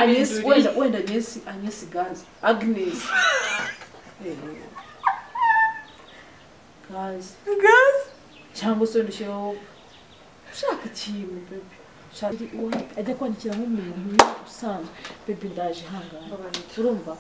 Agnes, wenda wenda Agnes, Agnes Gazi, Agnes. Eh, Gazi. Gazi. Cyangwa se wenda ushyireho ushaka ikintu bebe. Ushaka uwapi ajya kwandikira nk'umuntu usanzwe bebe ndaje ihangane. Urumva?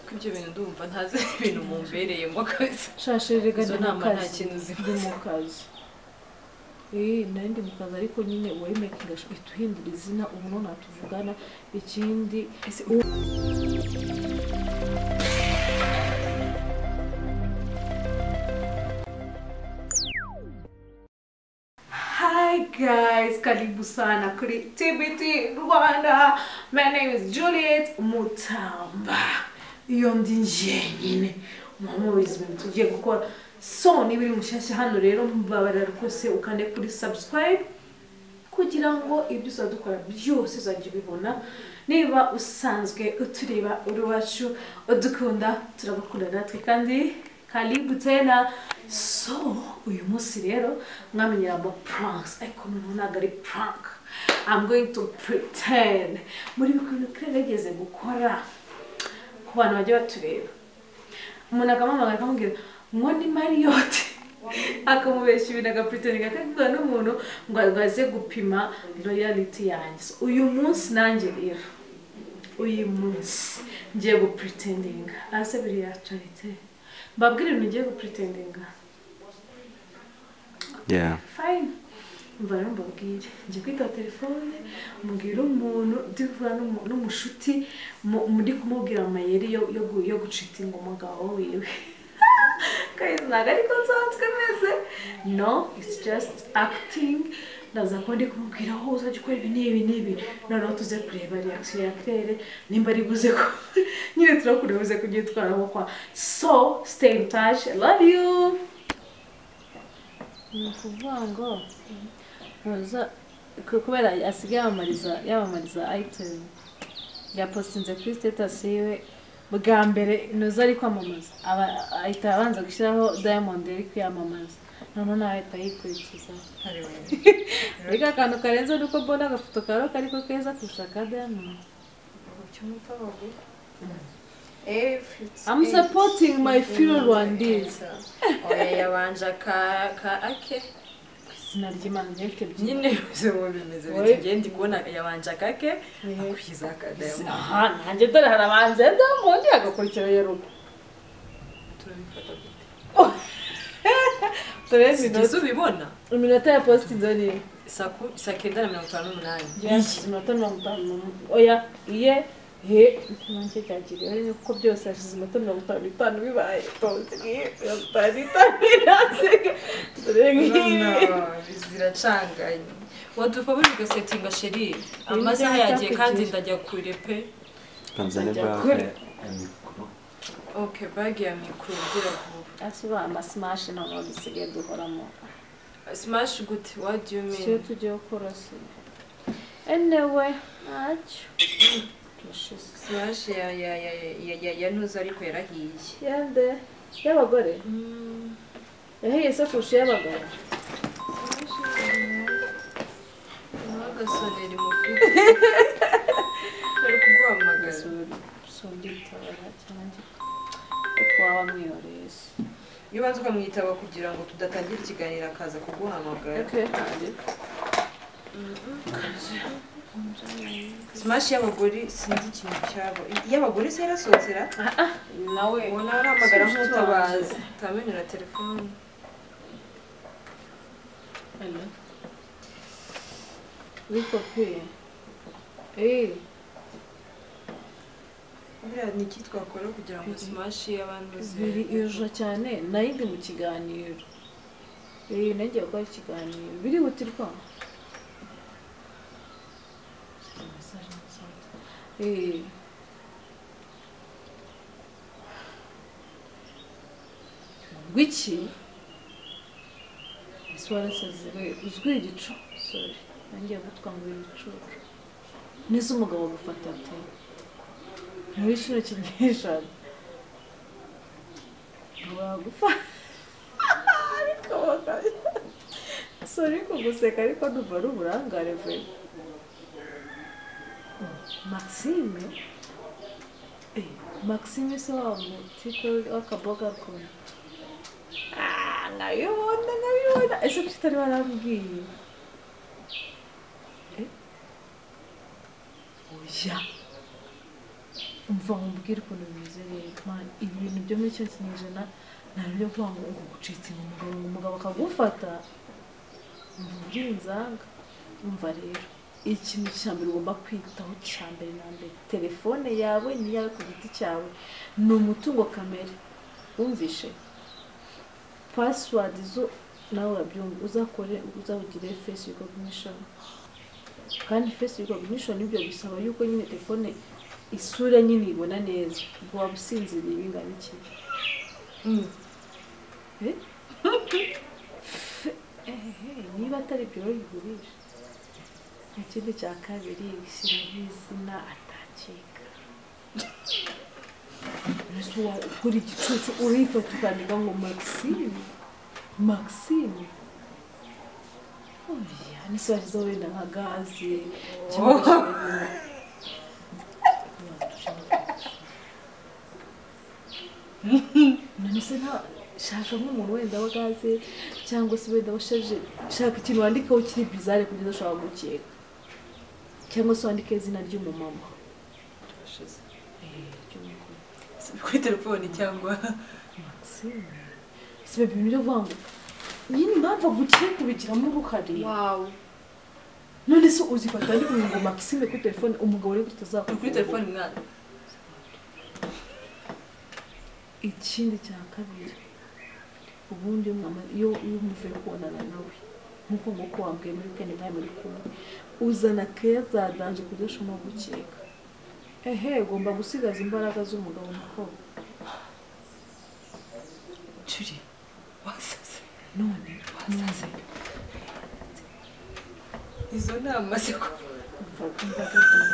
Ko ibyo bintu ndumva ntazi ibintu mumbereye mo kabisa. Shashe rega Izo ndi mu nama nta kazi. kintu Ndi zimaze. mu kazi. Eh, nari ndi mu kazi ariko nyine uwayimekinga ituhindura izina ubu none natuvugana ikindi Ese Hi guys, karibu sana kuri TBT Rwanda. My name is Juliet Mutamba. Iyo ndi njyenyine mwamubizi ibintu tugiye gukora. So niba uri mushyashya hano rero mubabarira rwose ukande kuri subscribe kugira ngo ibyo uzajya dukora byose uzajya ubibona niba usanzwe utureba uri iwacu udukunda turagukunda natwe kandi karibu tena so uyu munsi rero mwamenyera ama pranks ariko noneho ntabwo ari prank I'm going to pretend muri bikuntu kirageze gukora ku bantu bajya batureba umuntu akamuhamagara akamubwira ngo ni mariyote akamubeshya ibintu agapuritinga akabwira n'umuntu ngo ngo aze gupima royality yanjye So, uyu munsi nanjye rero uyu munsi ngiye gupuritinga ase biriya carite mbabwire ibintu ngiye gupuritinga Yeah. fayini mva rero mbabwire njya kwitaba telefone mbwira umuntu ndivura n'umushuti mu- muri kumubwira amayeri yo yo gu- yo gucitinga umugabo wiwe guys ntabwo ariko nsanzwe meze no it's just acting ndaza kuba ndi kumubwira aho uzajya ukora ibi n'ibi n'ibi noneho tuze kureba reaction ya claire nimba ari buze ko nyine turakureba buze kubyitwaramo kwa so stay in touch i love you ni ukuvuga ngo ntuza ku- kubera asigaye yamamariza yamamariza ayitemu yapositinze kuri sitatasi yiwe bwa mbere ntuza ari kwamamaza aba- ahita abanza gushyiraho diamond yari kwiyamamaza noneho nawe ahita yikurikiza ariko akantu karenze ni uko mbona agafoto kawe kariko keza kurusha ka diamond I'm supporting my fellow Rwandese. Oya yabanje ka ka ake. izina ry'imana ryifite byinshi Nyine bize mu bimeze Oya. biti gende kubona yabanje akake Oya. akurikiza ka diamond. aha nanjye dore harabanza diamond hagakurikira yerubu Turabifata gute? turebe Sibyiza ubibona. iminota ya positinze ni iyi Saa ku- saa kenda na mirongo itanu n'umunani. yashyize iminota mirongo itanu n'umunani oya iye he nanjye cyakiriyeho ni kuko byose yashize iminota mirongo itanu n'itanu bibaye tonzi nk'iyi mirongo itanu n'itanu irasiga dore Urabona, nk'iyi ziracanganye wadufaburira ugasetinga sheri amasaha yagiye kandi ndajya kure pe Tanzania Ajya bag kure. ya mikoro. okay bagi ya mikoro ugira vuba asubira amasimashi ntabwo dusigaye duhoramo smash gute what do you siyo mean tugiye gukora si enewe ntacyo turashize smash ya ya ya ya ya ya ntuzi ariko yarahiye yande y'abagore yahiye isakoshi y'abagabo ntugasorera imufite bari kuguhamagara sunditora cyane ariko waba mwihoreye se iyo ubanza ukamwitaba kugira ngo tudatangira ikiganiro akaza kuguhamagara smash y'abagore sinzi ikintu cyabo iy'abagore se yarasozera nawe ubona arahamagara Si inshuti nk'utabazi utamenera telefone wikopi eee buriya ni iki twakora kugira ngo smash y'abantu biri irusha cyane nayo ndi mu kiganiro eee nagiye gukora ikiganiro birihutirwa eee rw'iki ese warasazewe uzwi igicu sori nangiye gutwangura igicucu neza umugabo agufata ate muri kino kinyejana bagufata ariko bagaya sori kuguseka ariko numva ari uburangare vuba maxime Eh, maxime se wa mutiko w'akaboga kona nkabibona nkabibona ese kuki utari warambwiye oya umva ngo mbwire ukuntu bimeze rero mani ibintu byo muri icyo kinyejana nta byo kuvuga ngo ngo gucitse ngo umugabo ngo umugabo akagufata umva uburinzanga umva rero ikintu cya mbere ugomba kwitaho cya mbere na mbere telefone yawe ni iyawe ku giti cyawe ni umutungo kamere wumvishe pasiwadi zo nawe urabyumva uzakore uzawugire fesi ricognishoni kandi fesi ricognishoni ibyo bisaba yuko nyine telefone isura nyine ibona neza ubwo waba usinziriye bingana iki Eh? Ehehe, niba atari ibyo rero bigurisha ikindi cya kabiri shyiraho izina atakeka mbese wa- ukora igicucu urifata ukandika ngo maxime maxime oya nise washyizeho wenda nka gaze cyangwa se- nonese nta shaka nk'umuntu wenda wa gaze cyangwa se wenda washaje shaka ikintu wandikaho kiri bizare kugeza ushobora gukeka cyangwa se wandike izina ry'umumama ry'umugore Si kuri telefone cyangwa Maxime si ibyo bintu byo kuvuga ngo nyine mpamvu agukiye kubigiramo uruhare wawu none se uzifata ndi kuvuga ngo Maxime kuri telefone umugabo rero ni utazakora kuri telefone mwana ikindi cya kabiri ubundi iyo mwama- iyo iyo umuvuye kubonana nawe nk'uko nguko wambwiye muri weekend mwari muri kumwe uzana keya za danje ku buryo ushobora gukeka ehe ugomba gusigaza imbaraga z'umugabo mukobwa turi wasaze none wasaze izo nama ziko umva umva gato.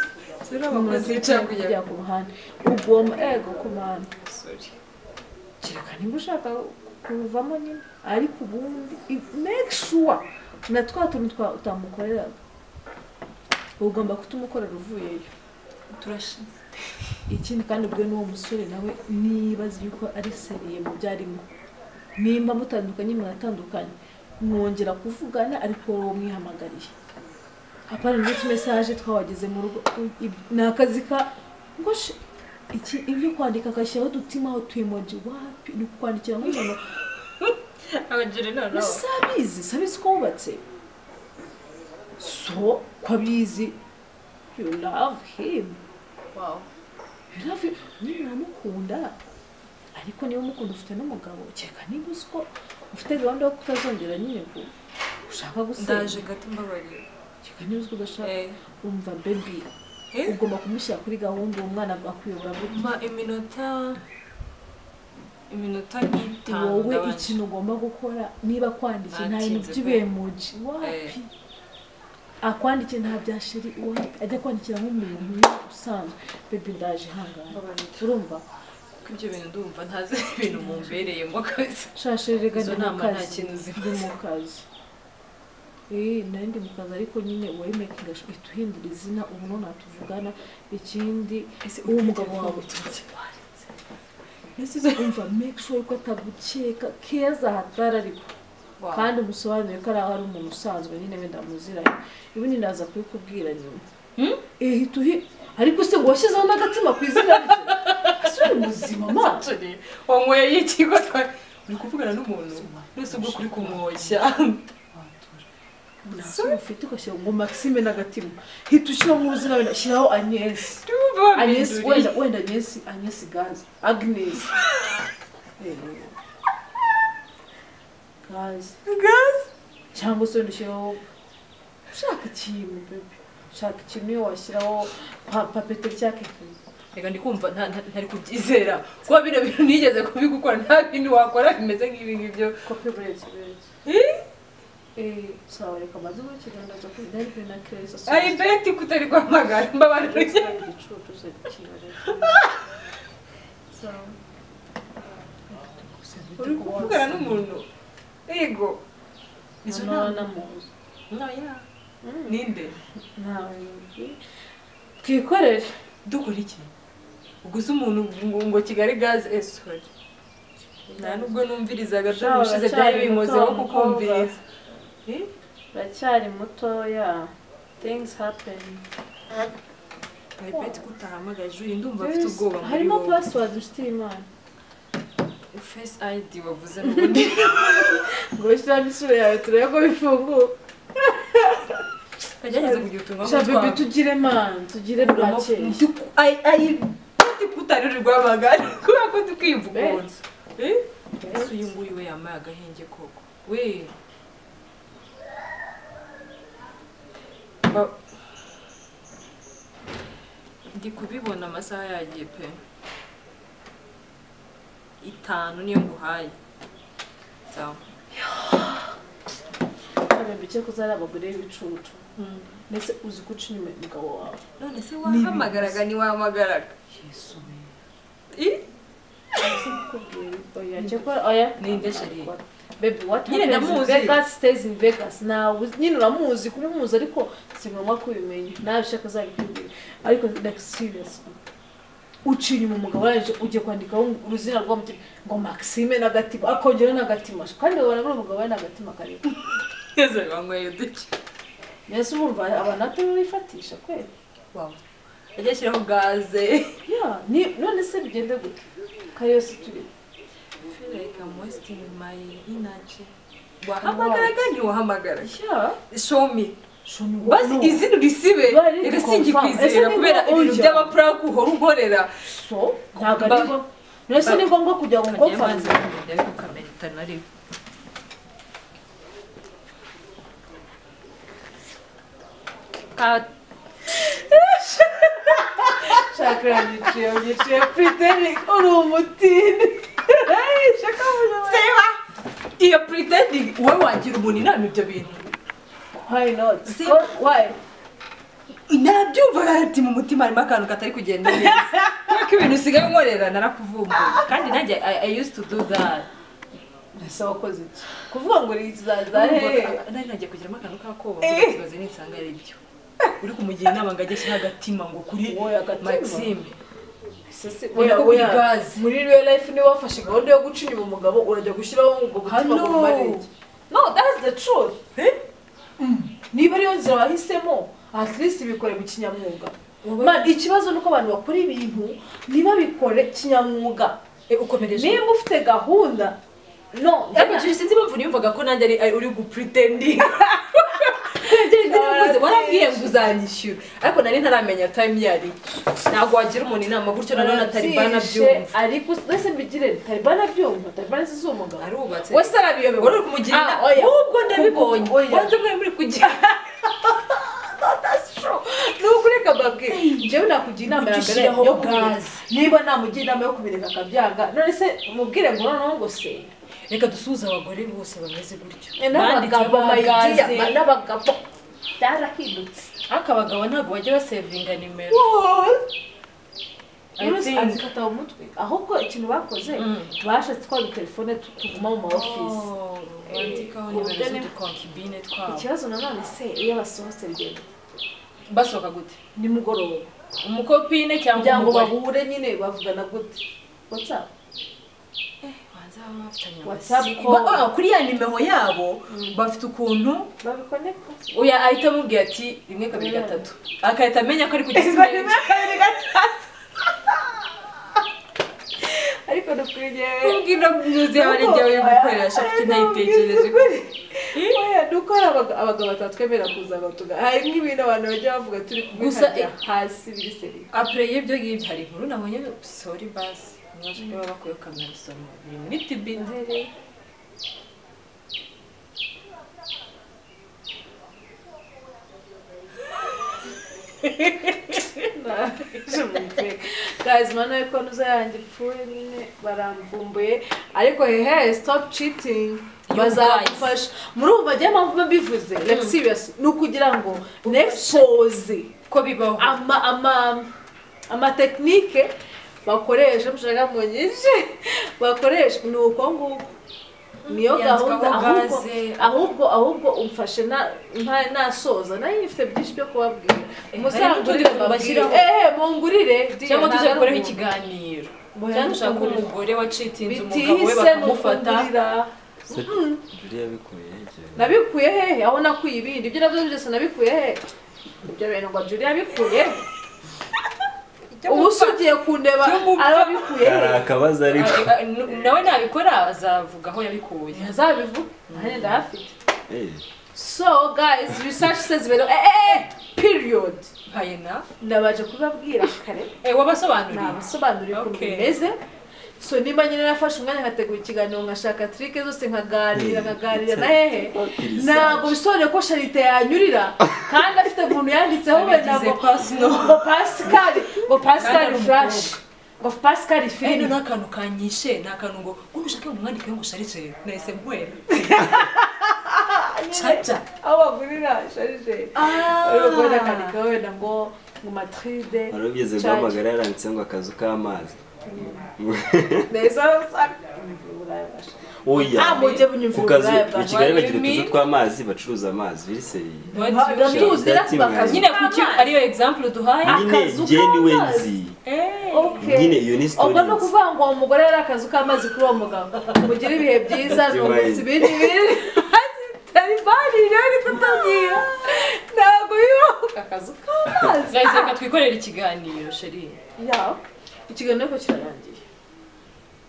ziri abakuru zica kujya kujya ku ruhande ugomba ego ku ruhande sorry kereka niba ushaka kuvamo nyine ariko ubundi i- make sure na twa tuntu twa utamukoreraga ugomba kutumukorera uvuyeyo turashize ikindi kandi ubwo n'uwo musore nawe nibaza yuko ari seriye mu byo arimo nimba mutandukanye muratandukanye mwongera kuvugana ariko wowe mwihamagariye apana n'utu tumesaje twabageze mu rugo u- ib- ni akazi ka ngo she, iki ibyo kwandika agashyiraho udutima aho tuyemoji wapi ni ukwandikira nk'umuntu abagira inama ese nawe sabizi sabizi ko wubatse so ko abizi you love him wawu Rafi nyine uramukunda ariko niba umukunda ufite n'umugabo kereka niba uzi ko ufite gahunda yo kutazongera nyine ku ushaka ndaje gusenga gato mbabarira kereka niba uzi ko udashaka eh umva bebi eh ugomba kumushyira kuri gahunda uwo mwana akuyobora gute ma iminota iminota nk'itanu wowe ndabanje. ikintu ugomba gukora niba kwandikiye nta bintu Natinze pe. by'ibemuji wapi akwandikiye nta bya sheri wapi ajya kwandikira nk'umuntu usanzwe bebi ndaje ihangane Mbabarira. urumva Kuko ibyo bintu ndumva ntazi ibintu mumbereyemo kabisa shasherega Izo ndi mu nama nta kazi kintu zimaze. ndi mu kazi Eh, nari ndi mu kazi ariko nyine wayimekinga ihita uhindura izina ubu none natuvugana ikindi ese uwo mugabo wawe uturutse wanditse mbese umva make sure ko atagukeka keza hatari ariko kandi umusobanurire ko ari aho ari umuntu usanzwe nyine wenda muziranye ubundi ndaza kubikubwira nyuma ihita uhi ariko se ngo washyizeho n'agatima ku izina rye ese uri muzima maso turi wanyweye ikigo twa uri kuvugana n'umuntu wese ubwo kuri kumwoshya ntasore ufite ugashyira ngo maxime n'agatima hita ushyiramo uruzina wenda shyiraho agnesi ndumva agnesi wabinduriye wenda wenda agnesi agnesi gazi agnes Eh, gazi gazi cyangwa se wenda ushyiraho ushaka ikintu bebe ushaka ikintu iyo washyiraho pa- papete cyangwa ikintu reka ndi kumva nta- nta- ntari kubyizera kuba bino bintu nigeze kubigukora nta bintu wakora bimeze nk'ibi ngibyo kopi buretse buretse Eh, sawa reka maze gukigenda ndaza kugenda ariko ni na kereza ari beti kutari guhamagara mbabarira igicucu se kirareka sawa uri kuvugana n'umuntu yego izo nama namuzi ninde ntawe twikorere dukora iki uguze umuntu ngo ngo kigali gaze esori nta nubwo numvirizaga dore Shaho, ubushize uracyari byari binkozeho muto, kukumviriza Eh? uracyari mutoya things happen Bari beti ko utahamagaye juri ndumva afite ubwoba muri harimo wowe. password nshuti y'imana face id wavuze n'ubundi ngo ushyiramo isura yawe turebe ko bifunguka kagerageza kugira utuntu sha bebe twaba. tugire mani tugire Uramo- bwake ndu- Ai- ai beti ko utari rwamagana kubera ko tukiyivugurura Beti. Eh? ese uyu nguyu we yambaye agahenge koko we Ba- ndi kubibona amasaha yagiye pe itanu niyo nguhaye sawa bebe icyo kuzari abagore b'ibicucu ndetse uzi guca inyuma umugabo wawe none se wahamagaraga ntiwahamagaraga I- oya cyakora oya Ninde sheri? bebe what Nyine happens in ndamuzi. vegas stays in vegas nawe uzi- nyine uramuzi kumuzi ariko si ngombwa kubimenya nawe ushaka uzabikubwira ariko like seriously uca inyuma umugabo warangije ugiye kwandikaho uruzina rw'umutima ngo maxime n'agatima akongera n'agatima kandi babona muri umugabo we n'agatima kareba twese banyweye uduce mbese urumva abantu atari bifatisha kweli ajya ashyiraho gaze ya ni none se bigende gute kariyosi turi like I'm wasting my energy wahamagaraga ntiwahamagaraga ya show me shoni basi izina urisibe Bari reka singikwizigira confirm. kubera Ese ni ibintu ujya? by'amapurake uhora ukorera so ntabwo Ba- ari ngombwa mbese ni ngombwa kugira ngo ngombwa Ka- shakira yiciye yiciye pitenik uri umutini Hey, shaka mujama. Seba, iyo pretending wowe wagira umuntu inama ibyo bintu why not Se- Ko- why narabyumva ati mu mutima harimo akantu katari kugenda neza kuko ibintu usigaye unkorera narakuvumbuye kandi nanjye I, I used to do that mbese wakoze iki kuvuga ngo ni ikizaza he Urumva, nari nagiye kugiramo akantu k'akoba ngo ikibazo nisanga ari byo uri kumugira inama ngo ajye ashyira agatima ngo kuri Wowe agatima? maxime Sisi, Ureka oya kuri oya gaze. muri real life niba wafashe gahunda yo guca inyuma umugabo urajya gushyiraho ngo gutima Hello. ngo umare iki no that's the truth Mm. niba ariyo nzira wahisemo at least bikore mu kinyamwuga Wowe- Ma, ikibazo ni uko abantu bakora ibintu niba bikore kinyamwuga Eh, ukomereje niba ufite gahunda no ariko icyo sinzi impamvu niyumvaga ko nanjye ari- ari uri gupretending Narateje. warabwiye ngo uzanyishyura ariko nari ntaramenya time yari ntabwo wagira umuntu inama gutyo nanone atari Arabyishe, banabyumva ariko mbese mbigire talibana byumva talibana si umugabo arubatse wese arabiyobewe wari uri kumugira Ah, inama oya. wowe ubwo ndabibonye Oya. wanze mwari muri kugira nukureka mbabwira njyewe nakugira inama ya mbere Ugishyiraho yo kubireka gaze. niba namugira inama yo kubireka akabyanga none se mubwire ngo noneho ngo se reka dusuhuze abagore bose bameze gutyo n'abagabo Banditse mayidiya amagaze. n'abagabo byarahindutse ariko abagabo ntabwo bajya basevinga nimero I Bruce think- azikata mu mutwe ahubwo ikintu bakoze Mm. bashatse twari telefone tu- tuguma mu ma office Oh, bandikaho nimero Ubugeni- z'udukonkibine twabo ikibazo nanone se iyo basohotse rugendo basohoka gute nimugoroba umukopine cyangwa kugira ngo umugore bahure nyine bavugana gute whatsapp Banza baba bafitanye WhatsApp amasi- call. Ba- ah, kuri ya nimero yabo bafite ukuntu babikoneka uya ahita amubwira ati rimwe kabiri Mm. gatatu agahita amenya ko ari ku gisimenti ariko dukwiriye kumbwira nyuze yaba ari igihe uri gukoresha kuko nayitekereje dukora abagabo batatwemerera kuza batuga hari nk'ibintu abantu bajya bavuga turi Gusa kubikajya hasi biri seri apure y'ibyo ngibyo hari inkuru nabonye sori basi mwaje niba bakwiye kamera isoma biri muri tibi guys mwana we ko nuza yanjye ipfuye nyine baramvumbuye ariko hehe stop cheating Yo, bazagufasha muri ubu bagiye mpamvu mbivuze like serious ni ukugira ngo next pose ko bibaho ama ama amatekinike bakoresha mushaka mu nyinshi bakoresha ni uko nguko niyo gahunda yandikaho ahubwo gaze. ahubwo ahubwo umfashe na- nta- nasoza nayo ifite byinshi byo kubabwira Eh, harimo muzangurire mubabwire utundi tubashyiraho. ehe mungurire deal, cyangwa tuze nagaruka. gukoraho ikiganiro Bwe- cyangwa ushaka mungurire. umugore wacitinze umugabo we bitihise ni bakamufata ukugurira Se Julie yabikuye hehe? nabikuye hehe aho nakuye ibindi ibyo nabyo byose nabikuye hehe ibyo bintu ngo juri yabikuye ubu se ugiye kundeba By'umupfa. arabikuye Hari hehe akabazo ariko. Ah, ah, n- nawe nabikora azavuga aho yabikuye ntihazabivuga nanjye ndahafite Eh, so guys research says very eh eh period nkayena nabaje kubibabwira kare Eh, wabasobanuriye nabasobanurira ukuntu Okay. bimeze so nimba nyine nafashe umwanya nkategura ikiganiro nkashaka trike zose nkaganira nkaganira na hehe ntabwo bisobanuye ko sharite yanyurira kandi afite umuntu yanditseho we Yagize ntabwo personal. ngo pascal ngo pascal Kandi ari flash ngo pascal Fino film ni akantu kanyishe ni akantu ngo ubu ushake mu mwandike ngo usharije nahise mbwera caca aho bagurira sharije rero ngo nakandika wenda ngo ngo matride wari ugeze guhamagara yaranditse ngo akazu k'amazi. neza Oya. Ah, mu gihe bunyumvira Ku kazu uburaya bwa i Kigali bagira Rwanda. utuzu tw'amazi bacuruza amazi biri ndatuzi That's rero right. bakazu nyine kuki ariyo egizampu duhaye Nyine akazu njye niwe k'amazi. nzi. Okay. Nyine iyo ni story ubwo ni nzi. ukuvuga ngo uwo mugore yari akazu k'amazi kuri uwo mugabo mugire ibihe byiza ni umunsi biri biri taribani rero ni kutabwira ntabwo bibaho akazu k'amazi guys reka twikorere ikiganiro sheri ya ikiganiro ko kirarangiye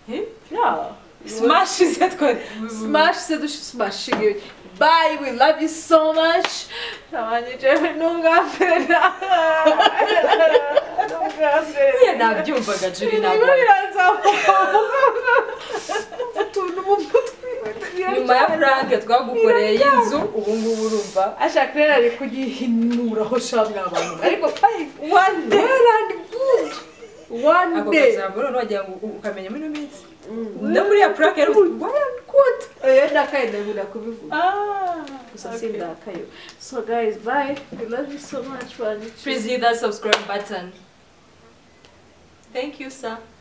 Eh? ya smash ize twari smash se dushi smash bye we love you so much ntabanje jewe ntungambera ntungambera buriya nabyumvaga juri Ibi ntabwo biranzamuka utuntu mu mutwe nyuma ya prank twagukoreye y'inzu ubu ngubu urumva ashaka rero ari kuyihinuraho shamwe abantu ariko fine one day and good one ako day kajambo noneho wagira ngo u- ukamenya muri ino minsi no muri ya prank yari uzi why I'm good oya ndakaye ndabura kubivuga ah gusa sindakaye so guys bye we love you so much one please hit that subscribe button thank you sir